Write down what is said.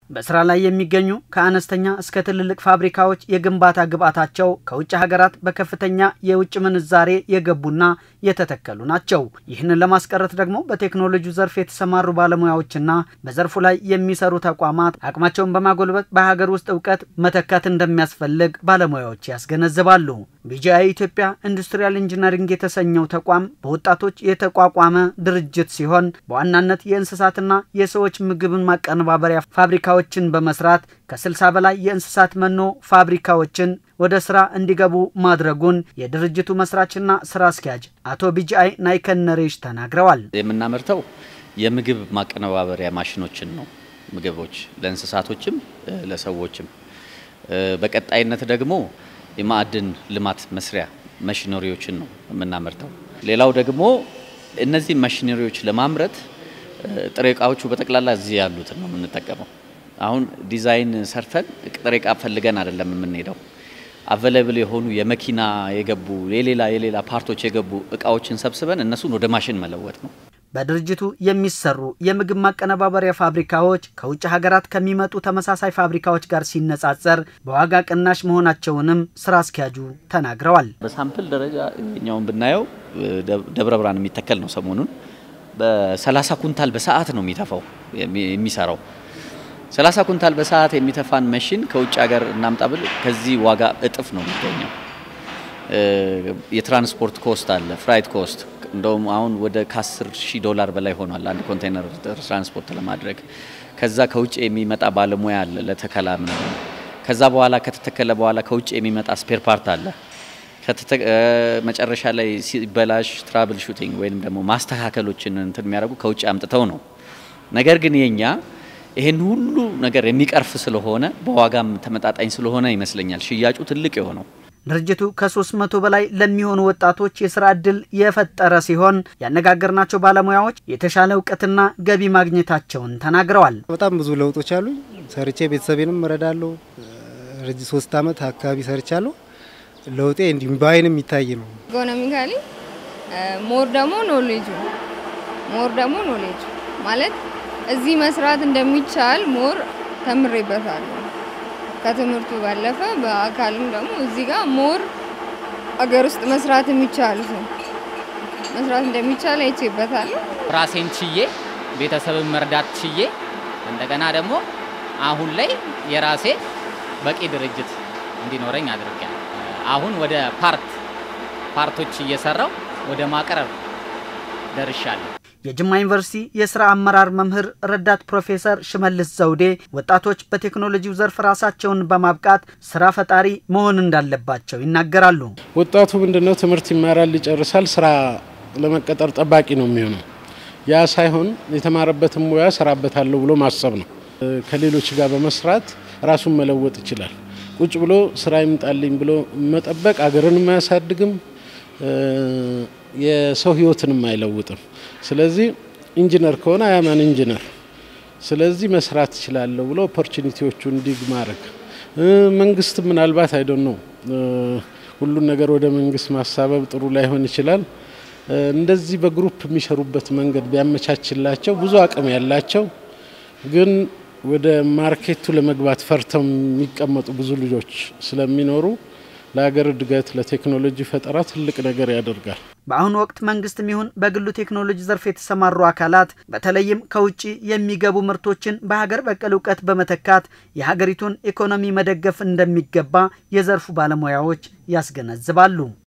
በስራ ላይ የሚገኙ ከአነስተኛ እስከ ትልልቅ ፋብሪካዎች የግንባታ ግብዓታቸው ከውጭ ሀገራት በከፍተኛ የውጭ ምንዛሬ የገቡና የተተከሉ ናቸው። ይህንን ለማስቀረት ደግሞ በቴክኖሎጂው ዘርፍ የተሰማሩ ባለሙያዎችና በዘርፉ ላይ የሚሰሩ ተቋማት አቅማቸውን በማጎልበት በሀገር ውስጥ እውቀት መተካት እንደሚያስፈልግ ባለሙያዎች ያስገነዝባሉ። ቢጂአይ ኢትዮጵያ ኢንዱስትሪያል ኢንጂነሪንግ የተሰኘው ተቋም በወጣቶች የተቋቋመ ድርጅት ሲሆን በዋናነት የእንስሳትና የሰዎች ምግብን ማቀነባበሪያ ፋብሪካዎችን በመስራት ከ60 በላይ የእንስሳት መኖ ፋብሪካዎችን ወደ ስራ እንዲገቡ ማድረጉን የድርጅቱ መስራችና ስራ አስኪያጅ አቶ ቢጂአይ ናይከነሬሽ ተናግረዋል። የምናመርተው የምግብ ማቀነባበሪያ ማሽኖችን ነው። ምግቦች ለእንስሳቶችም ለሰዎችም። በቀጣይነት ደግሞ የማዕድን ልማት መስሪያ መሽነሪዎችን ነው የምናመርተው። ሌላው ደግሞ እነዚህ መሽነሪዎች ለማምረት ጥሬ እቃዎቹ በጠቅላላ እዚህ ያሉትን ነው የምንጠቀመው። አሁን ዲዛይን ሰርተን ጥሬ እቃ ፈልገን አይደለም የምንሄደው። አቬለብል የሆኑ የመኪና የገቡ የሌላ የሌላ ፓርቶች የገቡ እቃዎችን ሰብስበን እነሱን ወደ ማሽን መለወጥ ነው። በድርጅቱ የሚሰሩ የምግብ ማቀነባበሪያ ፋብሪካዎች ከውጭ ሀገራት ከሚመጡ ተመሳሳይ ፋብሪካዎች ጋር ሲነጻጸር በዋጋ ቅናሽ መሆናቸውንም ስራ አስኪያጁ ተናግረዋል። በሳምፕል ደረጃ እኛውን ብናየው ደብረ ብርሃን የሚተከል ነው። ሰሞኑን በ30 ኩንታል በሰዓት ነው የሚተፋው የሚሰራው 30 ኩንታል በሰዓት የሚተፋን መሽን ከውጭ ሀገር እናምጣ ብል ከዚህ ዋጋ እጥፍ ነው የሚገኘው። የትራንስፖርት ኮስት አለ፣ ፍራይት ኮስት እንደውም አሁን ወደ ከ10 ሺህ ዶላር በላይ ሆኗል አንድ ኮንቴነር ትራንስፖርት ለማድረግ። ከዛ ከውጭ የሚመጣ ባለሙያ አለ ለተከላ ምናምን። ከዛ በኋላ ከተተከለ በኋላ ከውጭ የሚመጣ ስፔር ፓርት አለ። መጨረሻ ላይ ሲበላሽ ትራብል ሹቲንግ ወይም ደግሞ ማስተካከሎችን እንትን የሚያደርጉ ከውጭ አምጥተው ነው። ነገር ግን የኛ ይሄን ሁሉ ነገር የሚቀርፍ ስለሆነ በዋጋም ተመጣጣኝ ስለሆነ ይመስለኛል ሽያጩ ትልቅ የሆነው። ድርጅቱ ከ300 በላይ ለሚሆኑ ወጣቶች የስራ ዕድል የፈጠረ ሲሆን ያነጋገርናቸው ባለሙያዎች የተሻለ እውቀትና ገቢ ማግኘታቸውን ተናግረዋል። በጣም ብዙ ለውጦች አሉ። ሰርቼ ቤተሰቤንም እረዳለሁ። ረጅም ሶስት አመት አካባቢ ሰርቻለሁ። ለውጤ እንዲሁም በአይን የሚታይ ነው። ኢኮኖሚካሊ ሞር ደግሞ ኖሌጁ ሞር ደግሞ ኖሌጁ ማለት እዚህ መስራት እንደሚቻል ሞር ተምሬበታለሁ። ከትምህርቱ ባለፈ በአካልም ደግሞ እዚህ ጋር ሞር አገር ውስጥ መስራት የሚቻሉት መስራት እንደሚቻል አይቼበታለሁ። ራሴን ችዬ ቤተሰብን መርዳት ችዬ እንደገና ደግሞ አሁን ላይ የራሴ በቂ ድርጅት እንዲኖረኝ አድርጊያለሁ። አሁን ወደ ፓርት ፓርቶች እየሰራው ወደ ማቅረብ ደርሻለሁ። የጅማ ዩኒቨርሲቲ የስራ አመራር መምህር ረዳት ፕሮፌሰር ሽመልስ ዘውዴ ወጣቶች በቴክኖሎጂው ዘርፍ ራሳቸውን በማብቃት ስራ ፈጣሪ መሆን እንዳለባቸው ይናገራሉ። ወጣቱ ምንድነው ትምህርት ይማራል፣ ይጨርሳል፣ ስራ ለመቀጠር ጠባቂ ነው የሚሆነው። ያ ሳይሆን የተማረበትን ሙያ ሰራበታለሁ ብሎ ማሰብ ነው። ከሌሎች ጋር በመስራት ራሱን መለወጥ ይችላል። ቁጭ ብሎ ስራ ይምጣልኝ ብሎ መጠበቅ አገርንም አያሳድግም፣ የሰው ህይወትንም አይለውጥም። ስለዚህ ኢንጂነር ከሆነ አያማን ኢንጂነር ስለዚህ መስራት እችላለሁ ብሎ ኦፖርቹኒቲዎቹን ዲግ ማድረግ መንግስት ምናልባት አይዶን ነው ሁሉን ነገር ወደ መንግስት ማሳበብ ጥሩ ላይሆን ይችላል። እንደዚህ በግሩፕ የሚሰሩበት መንገድ ቢያመቻችላቸው ብዙ አቅም ያላቸው ግን ወደ ማርኬቱ ለመግባት ፈርተው የሚቀመጡ ብዙ ልጆች ስለሚኖሩ ለሀገር እድገት ለቴክኖሎጂ ፈጠራ ትልቅ ነገር ያደርጋል። በአሁኑ ወቅት መንግስትም ይሁን በግሉ ቴክኖሎጂ ዘርፍ የተሰማሩ አካላት በተለይም ከውጭ የሚገቡ ምርቶችን በሀገር በቀል እውቀት በመተካት የሀገሪቱን ኢኮኖሚ መደገፍ እንደሚገባ የዘርፉ ባለሙያዎች ያስገነዝባሉ።